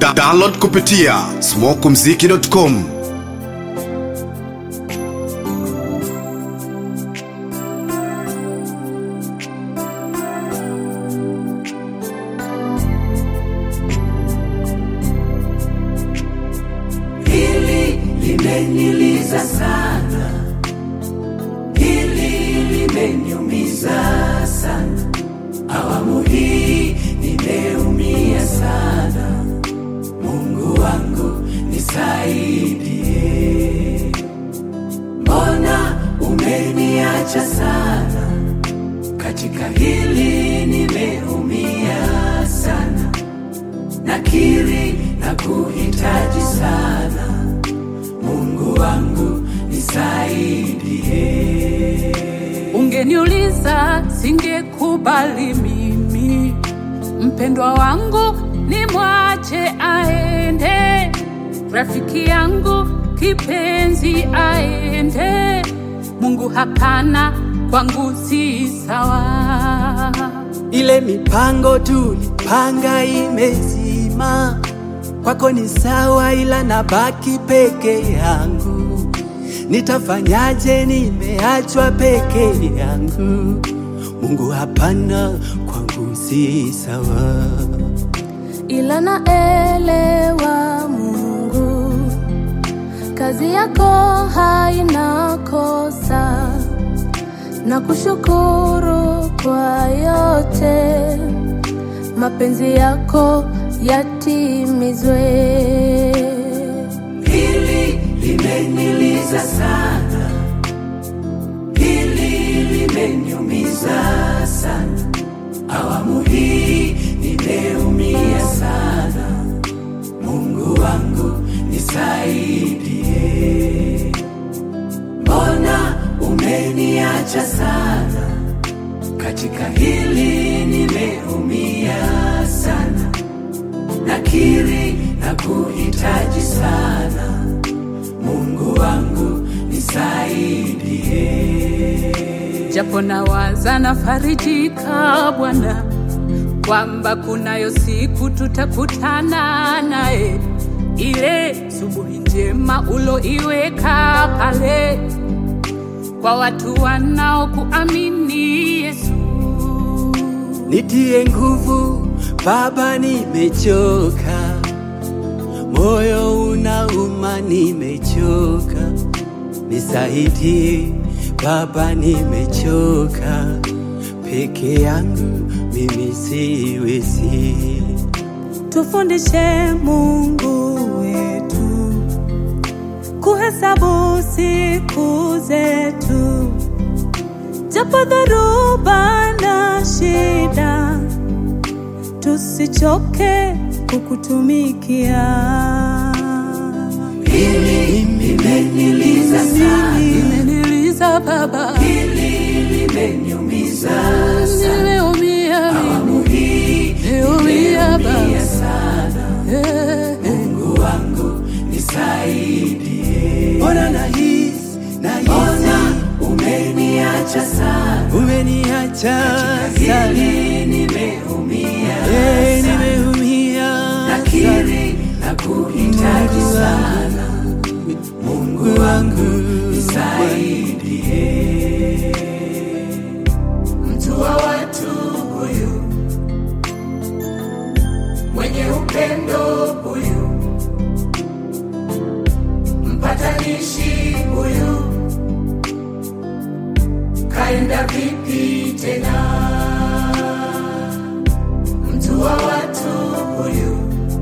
Da download kupitia smokumziki.com. Hili limeniliza sana, hili limeniumiza sana. Awamu hii nimeumia sana. Mungu wangu nisaidie, mbona umeniacha sana? Katika hili nimeumia sana nakiri na kuhitaji sana Mungu wangu nisaidie. Ungeniuliza singekubali mimi mpendwa wangu ni mwache aende, rafiki yangu kipenzi aende. Mungu hapana, kwangu si sawa. Ile mipango tulipanga imezima, kwako ni sawa, ila nabaki peke yangu. Nitafanyaje? Nimeachwa peke yangu. Mungu, hapana, kwangu si sawa. ila naelewa Mungu, kazi yako haina kosa, na kushukuru kwa yote, mapenzi yako yatimizwe. Hili limeniliza sana, hili limeniumiza sana. Awamu hii nimeumia sana. Mungu wangu nisaidie, mbona umeniacha sana? Katika hili nimeumia sana nakiri na kuhitaji sana Mungu wangu nisaidie. japo nawaza nafarijika Bwana kwamba kunayo siku tutakutana naye, ile subuhi njema uloiweka pale kwa watu wanaokuamini Yesu. Nitie nguvu Baba, nimechoka, moyo unauma, nimechoka. Nisaidie Baba, nimechoka, peke yangu mimi siwezi. Tufundishe Mungu wetu kuhesabu siku zetu, japo dhoruba na shida, tusichoke kukutumikia. Hili limeniliza sana, Imeniliza Baba, hili limeniumiza sana. nimeumia Awamu hii nimeumia nimeumia Baba. sana. Eh, Mungu wangu nisaidie, Mbona nahisi mbona nahisi umeniacha sana? umeniacha sana, Hili nimeumia Eh, sana. nimeumia sana. nakiri na kuhitaji sana Mungu wangu nisaidie. Mtu wa watu huyu mwenye upendo huyu, mpatanishi huyu, kaenda vipi tena? Mtu wa watu huyu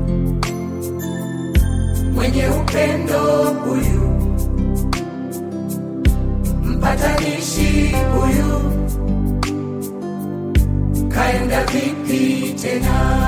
mwenye upendo huyu, mpatanishi huyu, kaenda vipi tena?